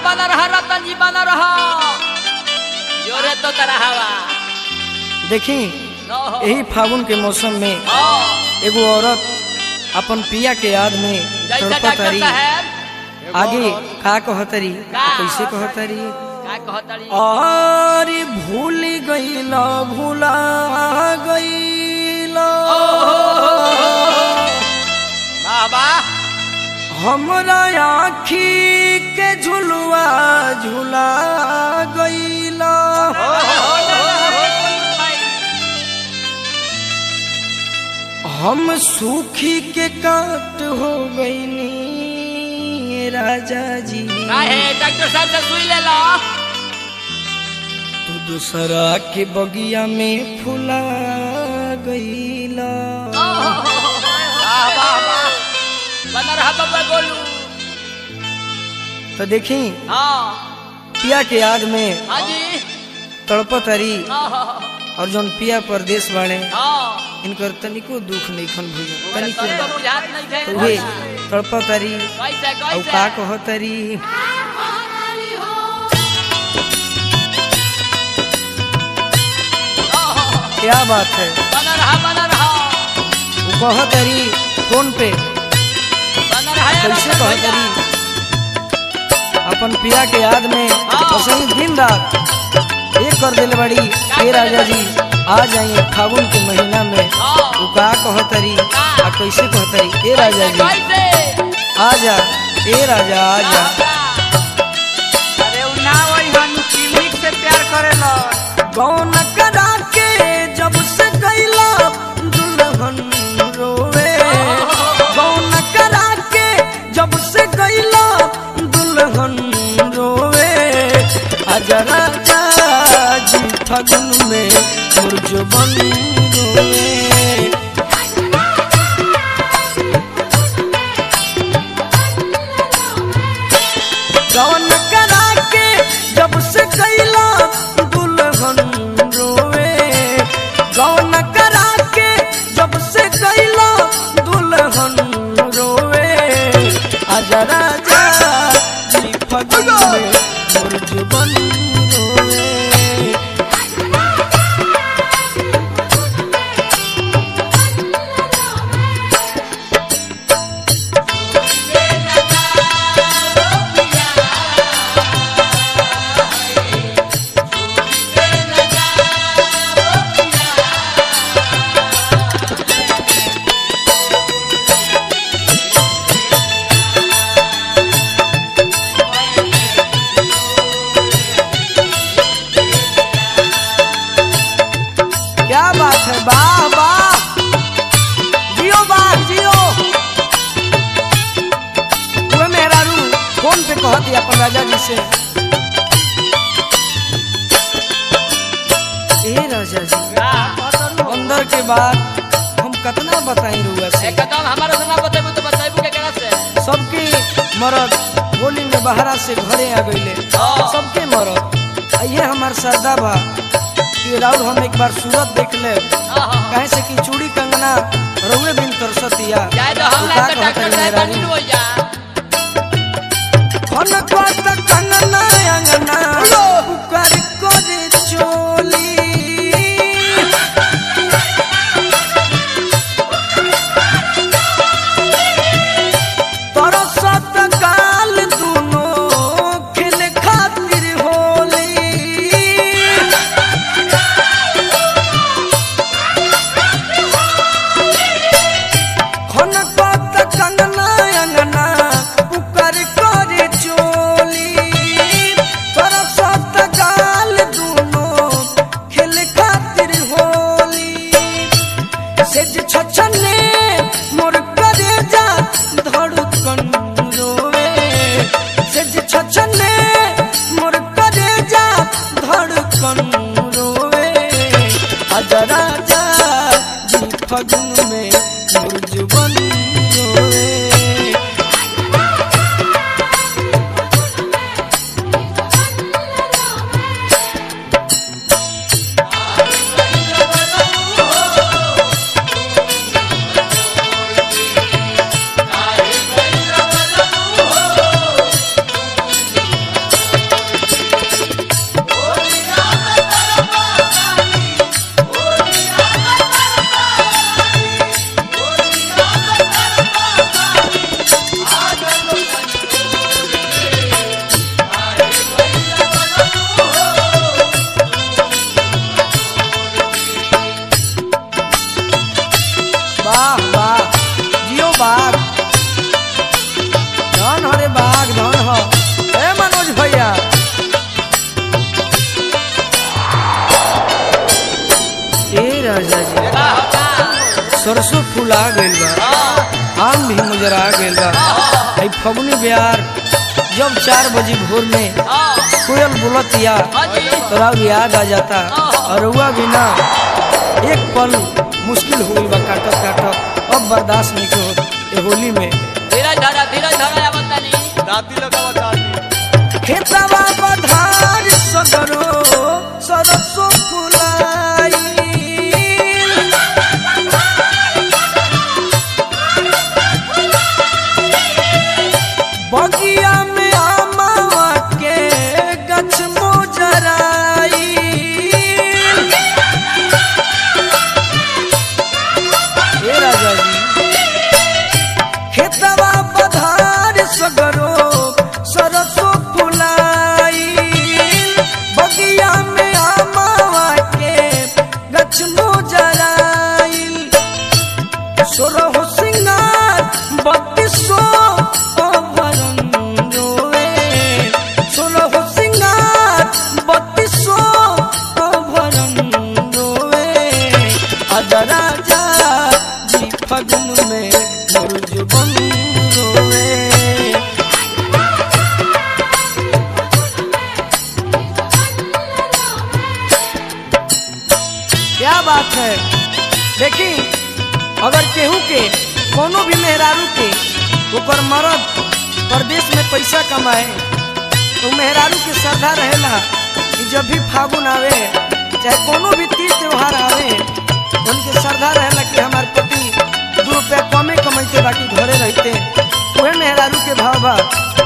बना रहा रतन जी बना रहा जोरे तो तरह हवा देखी न हो यही फागुन के मौसम में हाँ, एगो औरत अपन पिया के याद में जैसा तड़पत डॉक्टर तारी साहब आगे का कहतरी का? कैसे कहतरी का कहतड़ी और भूल गईला भूला गईला बाबा हमरा आखी के झुलुआ झुला गईला हम सूखी के काट हो गईनी राजा जी काहे डॉक्टर साहब से सुई ले लो तू दूसरा के बगिया में फुला गईला वाह वाह वाह बना रहा बाबा गोलू तो देखी हाँ पिया के याद में हाँ जी तड़पत हरी हाँ हाँ और जौन पिया परदेश बाड़े हाँ इनकर तनिको दुख नहीं खन भूल तनिको सबको ना। बुझात नहीं थे तो उहे तड़पत हरी कैसे और कैसे का कहत हरी क्या बात है बना रहा बना रहा वो कहत हरी फोन पे बना रहा यार कैसे रतन कहत भैया। हरी अपन पिया के याद में हाँ। वसई दिन रात एक कर दिल बड़ी हे राजा जी आ जाइए फागुन के महीना में हाँ। वो का कहतरी का? आ कैसे कहतरी ए राजा जी कैसे आजा ए राजा आजा अरे उ ना वही हनु क्लिनिक से प्यार करेला कौन करा के जब से गईला दुल्हन रोवे कौन करा के जब से गईला दुल्हन रोवे आजा राजा जी फगुन में मुरझबन रोवे कौन करा के जब से कैला दुल्हन रोवे कौन करा के जब से कैला दुल्हन रोवे आजा राजा जी फगुन में मुरझबन रोवे क्या बात है वाह वाह जियो वाह जियो हुए मेहरारू फोन पे कहती अपन राजा जी से ए राजा जी अंदर के बाद हम कितना बताई रुआ से एकदम हमारा सुना बतेबू तो बतेबू के केना से सबके मरद होली में बहरा से घरे आ गईले हाँ। सबके मरद आ ये हमार सरदा बा कि राउर हम एक बार सूरत देख ले आहा। कहे से कि चूड़ी कंगना रउए बिन कर सतिया जाए तो हम तू ना का तो कहत डॉक्टर रही साहब मेहरारू? बनी हो जा खन कत कंगना अंगना पुकार करे चोली तरसत काल दुनो खेल खातिर होली खन कत कंगना अंगना पुकार करे चोली तरसत काल दुनो खेल खातिर होली सेज छछने मोर करे जा धड़कन रोवे सेज छछने मोर करे जा धड़कन रोवे आजा राजा जी फगुन में मुरझबन रोवे राजा जी का होता सरसों फूला गइल बा आम भी मुजरा गइल बा आई फगुनी बिहार जब चार बजे भोर में कोयल बोलतिया तोरा याद आ जाता और हुआ बिना एक पल मुश्किल हो गइल बा काटत काटत अब बर्दाश्त नहीं के होत ए होली में धीरज धरा धीरज धरा या बतानी दाती लगावा दाती खेतवा पधार सगरो सरसो फुलाई बगिया में आमावा के गछ मोजराई हे राजा जी खेतवा पधार सगरो सरसो फुलाई बगिया में आमावा के गछ मोजराई सोरहो सिंगार बत्तीसो अभरन रोए सोरहो सिंगार बत्तीसो अभरन रोए अज राजा जी फगुन में मुर्ज बन रोए क्या बात है देखी अगर केहू के कोनो भी मेहरारू के ओकर मरद प्रदेश में पैसा कमाए तो मेहरारू के श्रद्धा रहेला कि जब भी फागुन आवे चाहे कोनो भी तीज त्योहार आवे उनके श्रद्धा रहेला कि हमार पति दू रुपया कमे कमाइते बाकी घरे रहते वह मेहरारू के भाव बा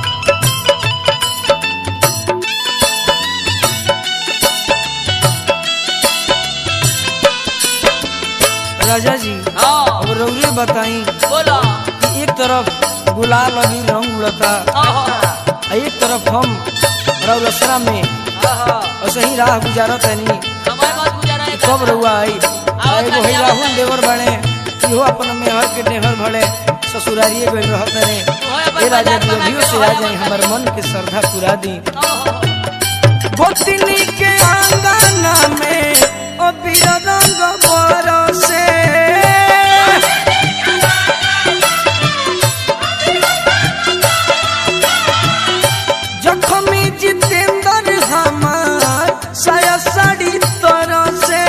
राजा जी हाँ अब रौरे बताई बोलो कि एक तरफ गुलाल अभी रंग उड़ता आ एक तरफ हम रौलसरा में ऐसे ही राह गुजारत है नहीं समय मत गुजारा है कब रहुआ आई आ एगो है राहुल देवर बने इहो अपन मेहर के नेहर भले ससुरारिए गइल रहत रे ए राजा जी अभियो से आ जाई हमर मन के श्रद्धा पूरा दी गोतनी के आंगना में ओ बीरा रंग बरसे जखमी जितेंद्र हमार साया साड़ी तरह से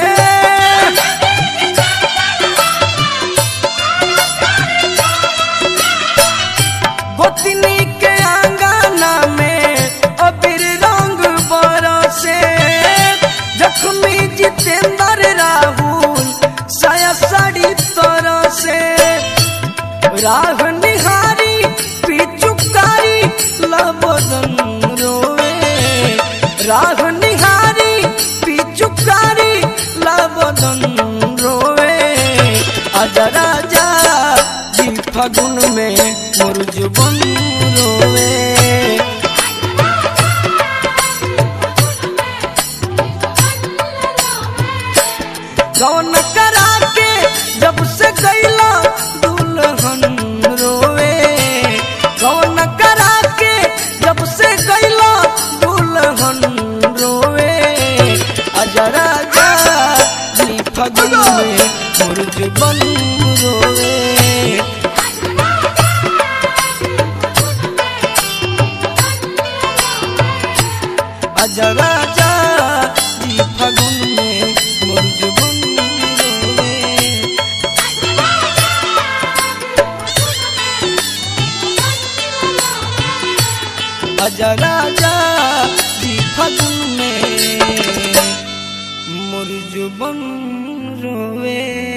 गोतनी के आंगना में अबीर रंग बरसे जखमी जितेंद्र राहुल साया साड़ी तरह से राह निहारी पिचुकारी लबदन रोए राह निहारी पिचुकारी लबदन रोए अज राजा जी फगुन में मुर्ज बन रोए गौन करा के जब से गैला दुल्हन रोवे गौन करा के जब से गैला दुल्हन रोवे अजरा जा जी फगुन में मुर्ज बन रोवे अजरा जा जी फगुन में मुर्ज बन रोवे अजा राजा जी फगुन में मुर्ज बन रोवे